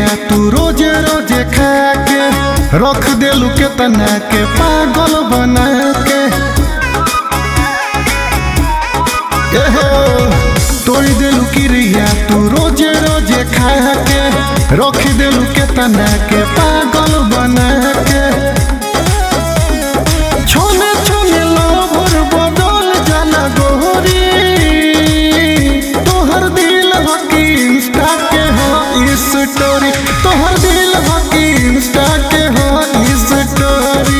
तू रोजे रोजे खा के रख देलू केतना के पागल बना के एहो, तोड़ देलू क्रिया तू रोजे रोजे खा के रख देलू केतना के पागल बना के छोने छोने लोभर बदल जाला गोरी तोहर दिल हकी इंस्टा के हो स्टोरी तोहर दिल हकी इंस्टा के हो स्टोरी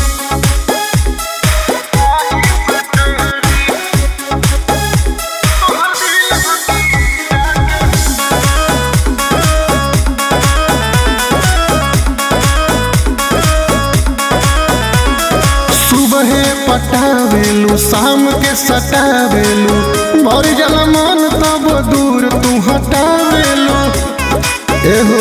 सुबह पटावेलू शाम के सटावेलू भर जला मन तब दूर तू हटावेलू एहो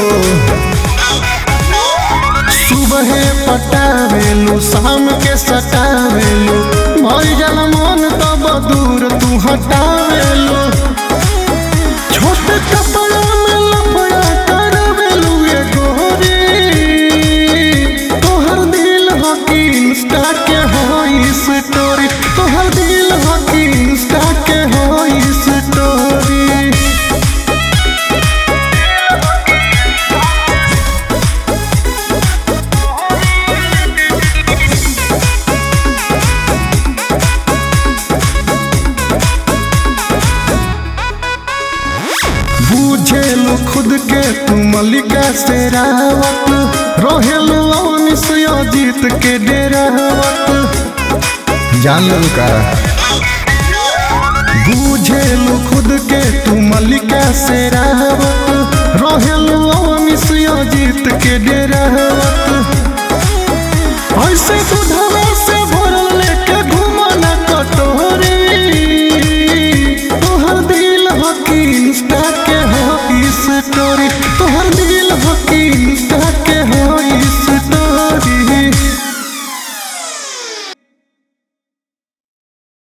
सुबह पटावेलू शाम के सटावेलू भर जला मन तब दूर तू हटावेलू छोटे कपड़ा में लफड़ा करवेलू ये गोरी तोहर दिल हकी इंस्टा के हो स्टोरी तोहर दिल हकी इंस्टा के हो स्टोरी बुझेलू खुद के तू मलिका से रावत रोहेलू अवनिस अजीत के डेरावत जान लू का बुझेलू खुद के तू मलिका से रावत रोहेलू अवनिस अजीत के डेरावत ऐसे